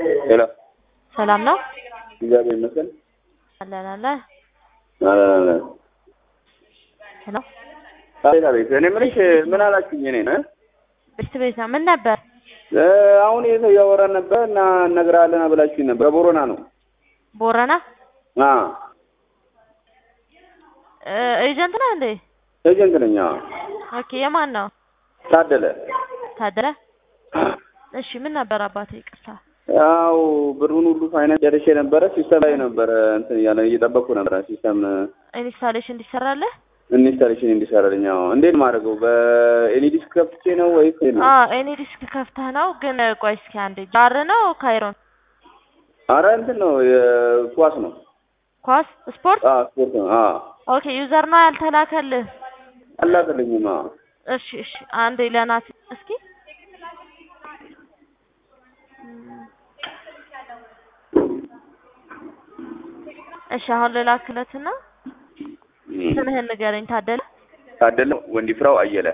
ሄሎ ሰላም ነው? እግዚአብሔር ይመስገን። አለን አለ አለን አለን። ሄሎ አቤት አቤት። እኔ የምልሽ ምን አላችሁኝ? እኔ ነው ብርት ቤት ነው። ምን ነበር? አሁን ይሄ ሰው እያወራን ነበር እና እነግርሃለን ብላችሁኝ ነበር። በቦረና ነው። ቦረና አ ኤጀንት ነህ እንዴ? ኤጀንት ነኝ። አዎ። ኦኬ የማን ነው? ታደለ ታደለ። እሺ ምን ነበር አባቴ? ይቅርታ ያው ብሩን ሁሉ ፋይናንስ ጨርሼ ነበረ። ሲስተም ላይ ነበረ እንትን እያለ እየጠበቅኩ ነበረ። ሲስተም ኢንስታሌሽን እንዲሰራለህ? ኢንስታሌሽን እንዲሰራልኝ። አዎ። እንዴት ማድረገው? በኤልኢዲ ከፍቼ ነው ወይስ ነው? አዎ ኤኒ ዲስክ ከፍተህ ነው። ግን ቆይ እስኪ አንዴ ጃር ነው ካይሮን አረ እንትን ነው የኳስ ነው። ኳስ ስፖርት አዎ ስፖርት ነው። አዎ ኦኬ ዩዘር ነው ያልተላከልህ? አላከልኝም። አዎ እሺ እሺ አንዴ ለናት እስኪ እሺ አሁን ልላክለትና ስምህን ንገረኝ። ታደለ ታደለ ወንዲፍራው አየለ።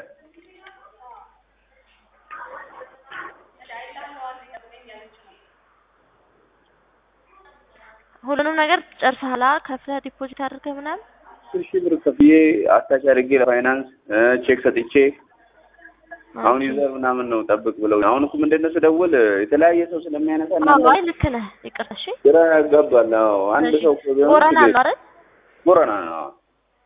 ሁሉንም ነገር ጨርሰሃል? ከፍለህ ዲፖዚት አድርገህ ምናምን? አስር ሺህ ብር ከፍዬ አታች አድርጌ ለፋይናንስ ቼክ ሰጥቼ አሁን ዩዘር ምናምን ነው ጠብቅ ብለው አሁን እኮ ምንድን ነው ስደውል የተለያየ ሰው ስለሚያነሳ አዎ አይ ልክ ነህ። ይቅር እሺ። ግራ ያጋባል። አዎ አንድ ሰው እኮ ቢሆን ቦረና ችግር- ነው አይደል? ቦረና ነው። አዎ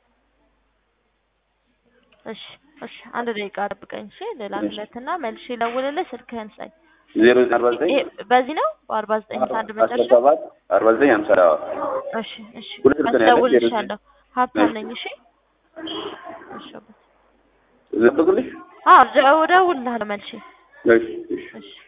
እሺ እሺ አንድ ደቂቃ ጠብቀኝ እሺ። ልላክለትና መልሼ ልደውልልህ። ስልክህን ስጠኝ። ዜሮ ዘጠኝ አርባ ዘጠኝ ይሄ በዚህ ነው በአርባ ዘጠኝ አንድ አስራ መጨረሻ። ሰባት አርባ ዘጠኝ ሃምሳ አዎ እሺ እሺ ሁለት ስልክ ነው ያለኝ። እደውልልሻለሁ። ሀብታም ነኝ። እሺ እሺ አባት። ልጠብቅልሽ? አዎ እደውልልሃለሁ መልሼ። እሺ እሺ እሺ